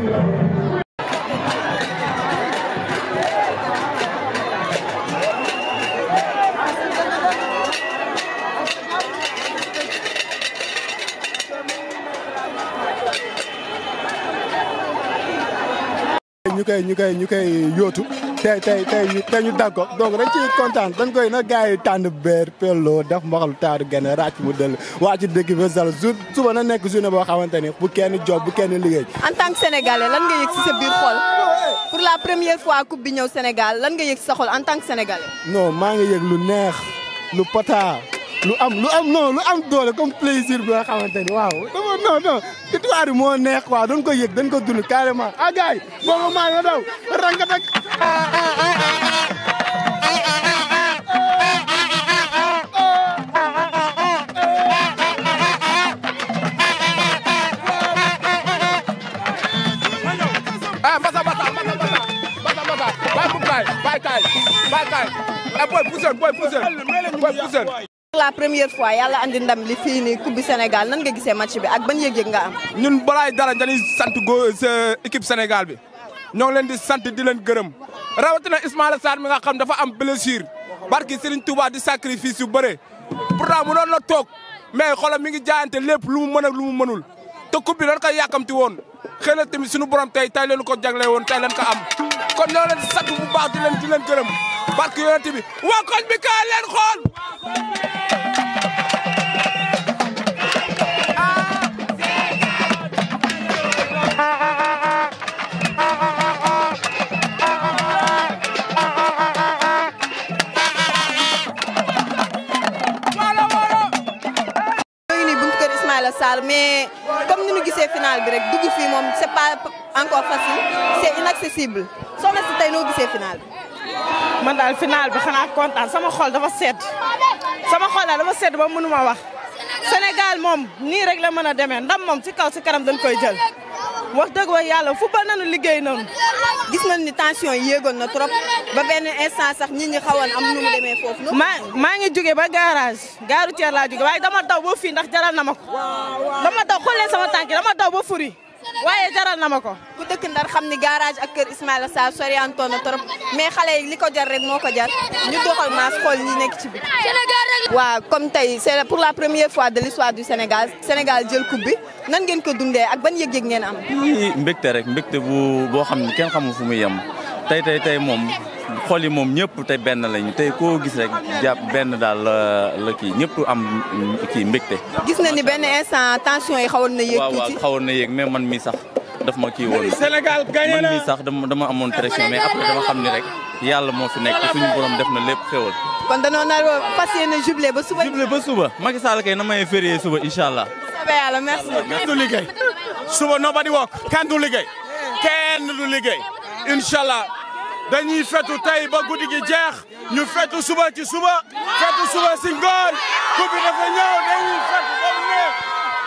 ñu koy ñu koy ñu koy yóotu tey tey tey tey ñu dagg ko donc dañ ciy kontaan dañ koy na gars yi tànn beer pello def mbaxalu taaru gene ràcc mu dëll waa ci dëkk bi sal jour suba na nekk journée boo xamante ni bu kenn job bu kenn liggéey en tant que sénégalais lan nga yëg si sa biir xol pour la première fois coupe bi ñëw Sénégal lan nga yëg si sa xol en tant que sénégalais. non maa ngi yëg lu neex lu pata lu am lu am non lu am doole comme plaisir bi nga xamante ni waaw dama non non victoire bi moo neex quoi dañ ko yëg dañ ko dund carrément ah gars yi boobu maa nga daw rangat ak ah mbasa mbasa mbasa mbasa mbasa mbasa bay bu kay bay kay bay kay eh boy poussen boy poussen boy poussen pour la première fois yàlla andi ndam li fii nii coupe bi Sénégal nan nga gisee match bi ak ban yëg-yëg nga am. ñun balaay dara dañuy sant go sa équipe Sénégal bi ñoo ngi leen di sant di leen gërëm rawatina Ismaïla Sarr mi nga xam dafa am blessure barki Serigne Touba di sacrifice yu bëre pourtant mu doon la toog mais xoolal mi ngi jaayante lépp lu mu mën ak lu mu mënul te coupe bi dañ koy yàkkamti woon xëy na tamit suñu borom tey tey leen ko jagle woon tey leen ko am kon ñoo leen di sant bu baax di leen di leen gërëm barki yonent bi waa koñ bi kaay leen xool ñoo ngi nii buntu kër Ismaïla Sarr mais comme ni ñu gisee final bi rek dugg fii moom c'est pas encore facile c'est inaccessible soxna si tey noo gisee final bi. man daal final bi xanaa kontaan sama xol dafa sedd sama xol daal dafa sedd ba mënuma wax Sénégal moom nii rek la mën a demee ndam moom ci kaw ci kanam dañ koy jël wax dëgg wa yàlla football nañu liggéey nañu. gis nañ ni tension yi yéegoon na trop ba benn instant sax nit ñi xawoon am nu mu demee foofu. maa maa ngi jóge ba garage gaaru Thier laa jóge waaye dama daw ba fii ndax jaral na ma ko dama daw xool leen sama tànk dama daw ba furi waaye jaral na ma ko. ku dëkk ndar xam ni garage ak kër Ismaïla Sarr soriantoon na trop mais xale yi li ko jar rek moo ko jar ñu doxal maas xool ñi nekk ci bi waaw comme tey c'est pour la première fois de l'histoire du Sénégal Sénégal jël coupe bi nan ngeen ko dundee ak ban yëg-yëg ngeen am. lii mbégte rek mbégte bu boo xam ne kenn xamul fu muy yem tey tey tey moom xol yi moom ñëpp tey benn lañu tey koo gis rek jàpp benn daal la la kii ñëpp am kii mbégte. gis na ni benn instant tension yi xawoon na yéeg waaw waaw tuuti. xawoon na yéeg mais man mii sax daf ma kii woon. Sénégal gagné man na mii sax dama dama amoon pression mais après dama xam ni rek yàlla moo fi nekk suñu borom def na lépp xéwal. kon danoo nar a fas yéene jublé ba suba. juble ba suba Macky Sall kay na may férié suba incha allah. soobee yàlla merci. kenn du liggéey suba nobody work kenn du liggéey kenn du liggéey inshallah dañuy fetu tey ba guddi gi jeex ñu fetu suba ci suba fetu suba si ngoon coupe bi dafa ñëw dañuy fetu ba mu neex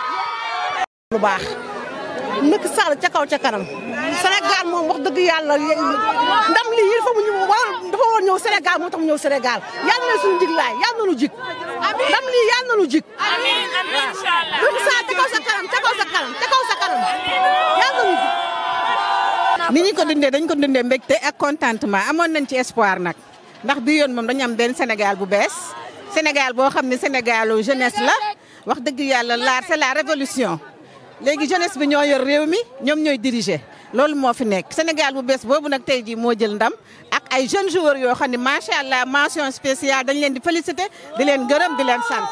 lu baax Macky Sall ca kaw ca kanam Sénégal moom wax dëgg yàlla ndam lii il faut mu ñu war dafa war ñëw Sénégal moo tax mu ñëw Sénégal yàlla na suñu jiglaay yàlla na nu jig ndam lii yàlla na nu jig amiin amiin inshallah Macky Sall ca kaw sa kanam ca kaw sa kanam ca kaw sa kanam yàlla na nu jig ni ñu ko dundee dañ ko dundee mbégte ak contentement amoon nañ ci espoir nag ndax bi yoon moom dañu am benn Sénégal bu bees Sénégal boo xam ne Sénégalu jeunesse la wax dëgg yàlla la c'est la révolution léegi jeunesse bi ñoo yor réew mi ñoom ñooy diriger loolu moo fi nekk Sénégal bu bees boobu nag tey jii moo jël ndam ak ay jeunes joueurs yoo xam ne macha allah mention spéciale dañ leen di féliciter di leen gërëm di leen sant.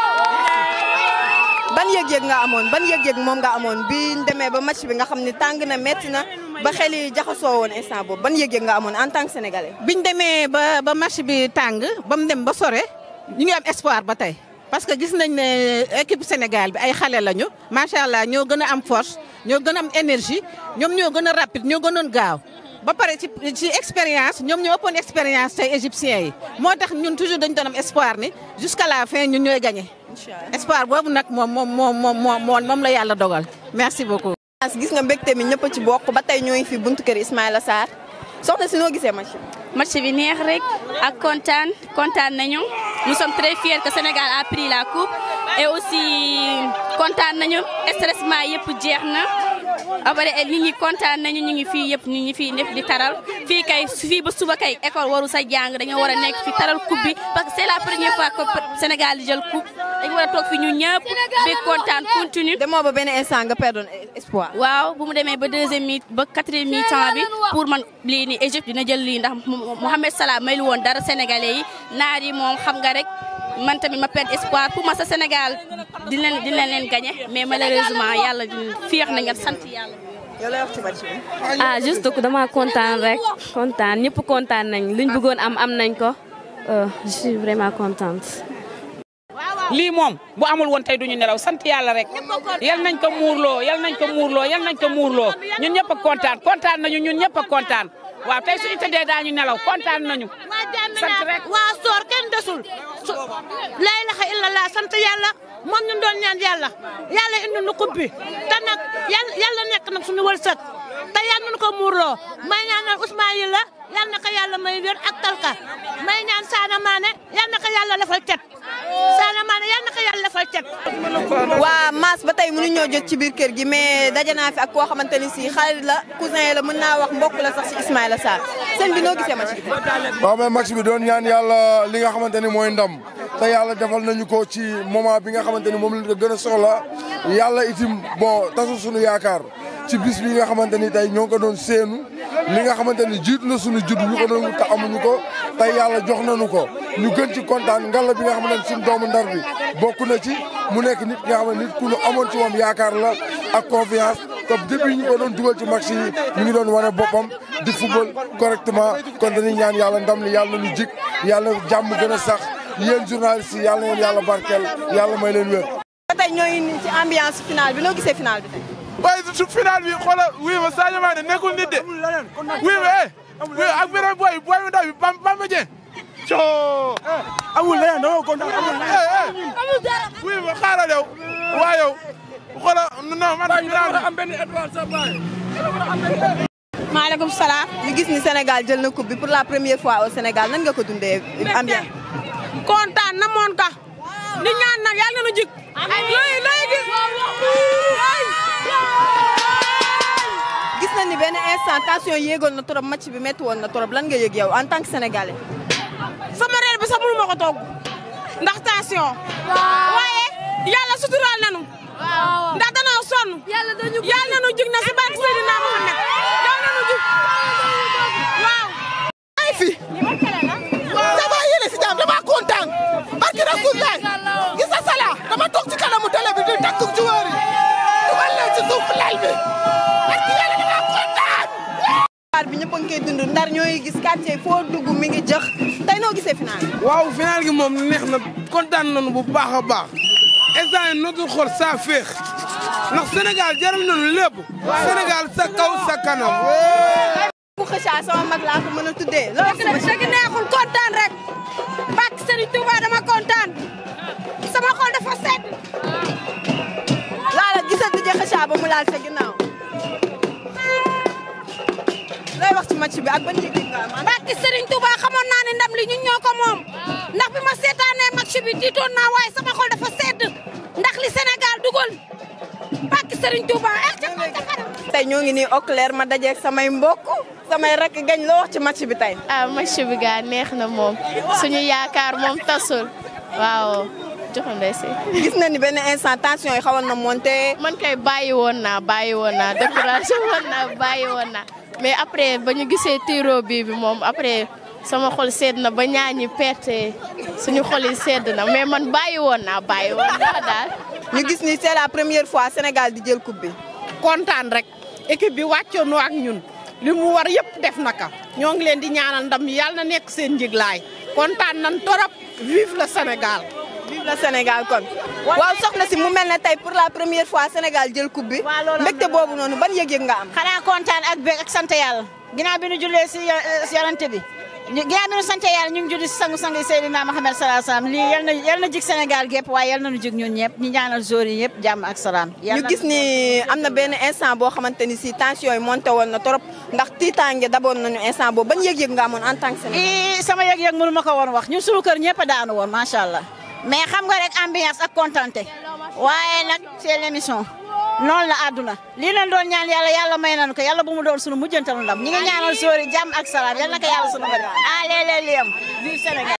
ban yëg-yëg nga amoon ban yëg-yëg moom nga amoon bi ñu demee ba match bi nga xam ni tàng na métti na ba xel yi jaxasoo woon instant boobu ban yëg-yëg nga amoon en tant que sénégalais. biñ demee ba ba match bi tàng ba mu dem ba sore ñu ngi am espoir ba tey parce que gis nañ ne équipe Sénégal bi ay xale lañu macha allah ñoo gën a am force ñoo gën a am énergie ñoom ñoo gën a rapide ñoo gënoon gaaw. ba pare ci ci expérience ñoom ñoo ëppoon expérience tey égyptiens yi moo tax ñun toujours dañu doon am espoir ni jusqu'à la fin ñun ñooy gagné. espoir boobu nag moom moom moom moom moom moom la yàlla dogal merci beaucoup. gis nga mbégte mi ñëpp a ci bokk ba tey ñoo ngi fi buntu kër Ismaïla Sarr soxna si noo gisee match bi. match bi neex rek ak kontaan kontaan nañu nous sommes très fiers que Sénégal a pris la coupe et aussi kontaan nañu stressement yëpp jeex na après nit ñi kontaan nañu ñu ngi fii yëpp nit ñi fii nekk di taral fii kay fii ba suba kay école waru sa jàng dañoo war a nekk fi taral coupe bi parce que c'est la première fois que Sénégal di jël coupe dañu war a toog fi ñu ñëpp bi kontaan continue demoo ba benn instant nga perdoon espoir. waaw bu mu demee ba deuxième mi ba quatrième mi temps bi pour man lii nii Égypte dina jël lii ndax Mohamed Salah may lu woon dara sénégalais yi naar yi moom xam nga rek man tamit ma perdre espoir pour ma sa Sénégal di leen di leen leen gagné mais malheureusement yàlla fiix na nga sant yàlla. yow lay wax ci match bi. ah juste que dama kontaan rek kontaan ñëpp kontaan nañ luñ bëggoon am am nañ ko je suis vraiment contente. lii moom bu amul woon tey duñu nelaw sant yàlla rek yal nañ ko muurloo yal nañ ko muurloo yal nañ ko muurloo ñun ñëpp a kontaan kontaan nañu ñun ñëpp a kontaan waaw tey suñu tëddee daañu nelaw kontaan nañu sant rek waa soor kenn desul su laa ilaha illallah sant yàlla moom ñu doon ñaan yàlla yàlla indi nu coupe bi te nag yàlla yàlla nekk nag suñu wërsëg te yàlla nañu ko muurloo may ñaanal Ousmane yi la yàlla na ko yàlla may wér ak talka may ñaan Saana Maane yàlla na ko yàlla defal cet Saana Maane yàlla na ko yàlla defal cet waa Mass ba tey mënu ñoo jot ci biir kër gi mais daje naa fi ak koo xamante ni si xarit la cousin la mën naa wax mbokk la sax si Ismaïla Sarr sëñ bi noo gisee match bi. waaw mais match bi doon ñaan yàlla li nga xamante ni mooy ndam te yàlla defal nañu ko ci moment bi nga xamante ni moom lañ ko gën a soxla yàlla itim bon tasu suñu yaakaar ci bis bi nga xamante ni tey ñoo ngi ko doon séenu li nga xamante ni jiitu na suñu judd ñu ko doon te amuñu ko tey yàlla jox nañu ko ñu gën ci kontaan ngalla bi nga xamante ni suñu doomu ndar bi bokk na ci mu nekk nit nga xam ne nit ku ñu amoon ci moom yaakaar la ak confiance te depuis ñu ko doon dugal ci match yi ñu ngi doon wane boppam di football correctement kon dañuy ñaan yàlla ndam li yàlla nañu jik yàlla jàmm gën a sax yéen journalistes yi yàlla na leen yàlla barkeel yàlla may leen wér. ba tey ñoo ngi nii ci ambiance finale bi noo gisee finale bi tey. waaye su final bi xoolal wuy ma Sadio Mané nekkul nit de wuy ma eh wuy ak beneen booy booy mu ndaw bi Bam Bamba Dieng coo amul leneen da nga kontaan wuy ma xaaral yow waa yow xoolal non man final am benn étoile sa baay maaleykum salaam. ñu gis ni Sénégal jël na coupe bi pour la première fois au Sénégal nan nga ko dundee ambiance. kontaan na moon ka di ñaan nag yàlla na nu jik looy looy gis gis nañ ni benn instant tension yéegoon na trop match bi métti woon na trop lan nga yëg yow en tant que sénégalais. sama reer bi sax mënu ma ko togg ndax tension waaye yàlla suturaal nanu ndax danoo sonn yàlla nanu jig na si barke Seydina Muhammad yàlla nanu jig waaw ay fi dama yéene si jàmm dama kontaan barki Rasulullah gis nga sala dama toog ci kanamu télé bi di takku joueur yi dugal leen ci suuf lal bi barki yàlla dama kontaan waar bi ñëpp a ngi koy dund ndar ñooy gis quartier foo dugg mi ngi jëx tey noo gisee final waaw final gi moom neex na kontaan nañu bu baax a baax instant yii nootul xool saa féex ndax Sénégal jaral nañu lépp Sénégal sa kaw sa kanam. bu xëcaa sama mag laa ko mën a tuddee loolu dëgg dëgg neexul kontaan rek bak Serigne Touba dama kontaan sama xol dafa sedd laala gisal di xëcaa ba mu laal sa ginnaaw looy wax ci match bi ak ban yëg nga am bak Serigne Touba xamoon naa ne ndam li ñun ñoo ko moom ndax bi ma seetaanee match bi tiitoon naa waaye sama xol dafa sedd ndax li Sénégal dugal bak Serigne Touba ak ca kaw ca kanam tey ñoo ngi nii au clair ma dajeeg samay mbokk samay rakk gañ loo wax ci match bi tey ah match bi gaa neex na moom suñu yaakaar moom tasul waaw joxandee si. gis na ni benn instant tension yi xawoon na monté. man kay bàyyi woon naa bàyyi woon naa découragé woon naa bàyyi woon naa mais après ba ñu gisee tiro bii bi moom après sama xol sedd na ba ñaañi perte suñu xol yi sedd na mais man bàyyi woon naa bàyyi woon naa daal. ñu gis ni c'est la première fois Sénégal di jël coupe bi. kontaan rek équipe bi wàccoonoo ak ñun li mu war yëpp def naka ñoo ngi leen di ñaanal ndam yàlla na nekk seen njiglaay kontaan nan torop vive le Sénégal. vive le Sénégal kon. waaw soxna si mu mel ne tey pour la première fois Sénégal jël coupe bi. mbégte boobu noonu ban yëg-yëg nga am. xanaa kontaan ak bég ak sant yàlla ginnaaw bi nu jullee si si yarante bi ginnaaw bi nu sant yàlla ñu ngi julli si sangu-sang yi Seydina Mohamed salaa salaam lii yal na yal na jig Sénégal gépp waaye yal na nu jig ñun ñëpp ñu ñaanal joueurs yi ñëpp jàmm ak salaam. ñu gis ni am na benn instant boo xamante ni si tension yi monté woon na trop ndax tiitaange daboon nañu instant boobu ban yëg-yëg nga amoon en tant que Sénégal. sama yëg-yëg mënu ma ko woon wax ñun suñu kër ñëpp a daanu woon macha allah mais xam nga rek ambiance ak contenté waaye nag c'est l'émission noonu la àdduna lii leen doon ñaan yàlla yàlla may nañu ko yàlla bu mu doon sunu mujjantalu ndam ñi ngi ñaanal sóori jàmm ak salaam yal na ko yàlla sunu bëri ah léeg-léeg li am vive Sénégal